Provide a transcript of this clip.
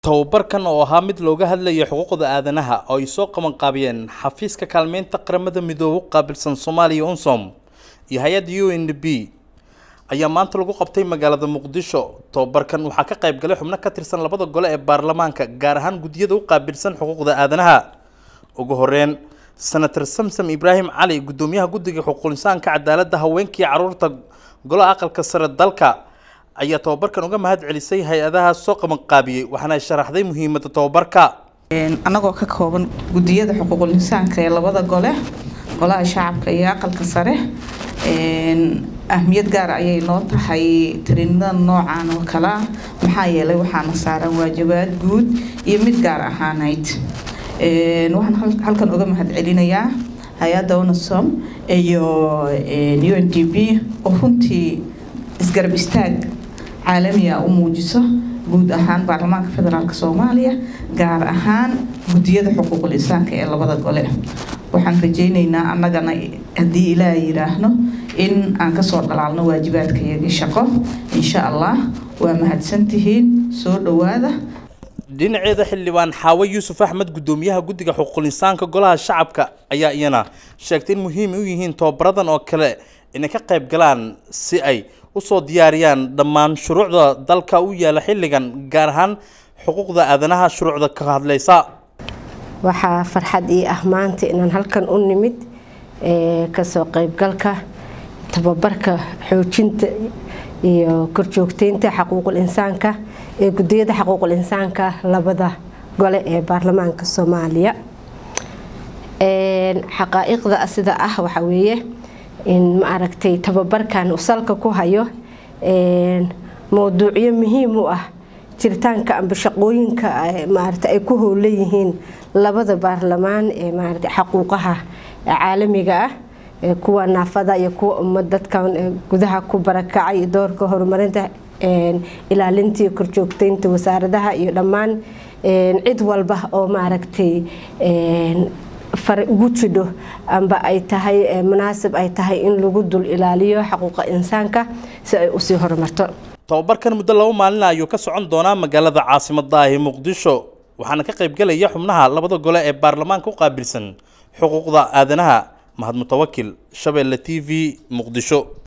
tababarkan oo ahaa mid looga hadlayo xuquuqda aadanaha oo ay soo qabanqaabiyeen xafiiska kaalmeynta qaramada midoobe u qaabilsan soomaaliya unsom iyo hay-adda u n d b ayaa maanta lagu qabtay magaalada muqdisho tababarkan waxaa ka qayb galay xubno ka tirsan labada gole ee baarlamaanka gaar ahaan guddiyada u qaabilsan xuquuqda aadanaha ugu horeyn senator samsam ibraahim cali guddoomiyaha guddiga xuquuqinsaanka cadaaladda haweenkii caruurta golaha aqalka sare dalka ayaa tababarkan uga mahad celisay hay-adaha soo qabanqaabiyey waxaana ay sharaxday muhiimadda tababarka annagoo ka kooban guddiyada xuquuqul insaanka ee labada gole golaha shacabka iyo aqalka sare ahmiyad gaar ayay noo tahay tariinada noocan oo kale ah maxaa yeelay waxaana saaran waajibaad guud iyo mid gaar ahaaneyd waxaan halkan uga mahad celinayaa hay-adda unasom iyo u n d b oo runtii isgarab istaag caalamiga u muujiso guud ahaan baarlamaanka federaalk soomaaliya gaar ahaan guddiyada xuquuqul insaanka ee labada gole waxaan rajeyneynaa annagana haddii ilaa yiraahno in aan kasoo dhalaalno waajibaadkayagii shaqo insha allah waa mahadsantihiin soo dhawaada dhinaceeda xildhibaan xaawe yuusuf axmed guddoomiyaha guddiga xuquuqul insaanka golaha shacabka ayaa iyana sheegtay in muhiim u yihiin tababaradan oo kale inay ka qayb galaan si ay usoo diyaariyaan dhammaan shuruucda dalka u yaala xilligan gaar ahaan xuquuqda aadanaha shuruucda ka hadlaysa waxaa farxad ii ah maanta inaan halkan u nimid kasoo qaybgalka tababarka xoojinta iyo korjoogteynta xaquuqul insaanka ee gudiyada xaquuqul insaanka labada gole ee baarlamaanka soomaaliya xaqaa'iqda sida ah waxaa weeye in maaragtay tababarkan uu salka ku hayo mowduucyo muhiim u ah jiritaanka amba shaqooyinka maarata ay ku howlan yihiin labada baarlamaan ee maarata xaquuqaha caalamiga ah kuwa naafada iyo kuwa ummad dadkan gudaha ku barakacay doorka horumarinta ilaalinta iyo korjoogteynta wasaaradaha iyo dhammaan cid walba oo maaragtay fare ugu jidho amba ay tahay munaasib ay tahay in lagu dul ilaaliyo xaquuqa insaanka si ay usii horumarto tababarkan muddo laba maalina ayuu ka socon doonaa magaalada caasimadda ah ee muqdisho waxaana ka qaybgelaya xubnaha labada gole ee baarlamaanka u qaabilsan xuquuqda aadanaha mahad mutawakil shabeelle t v muqdisho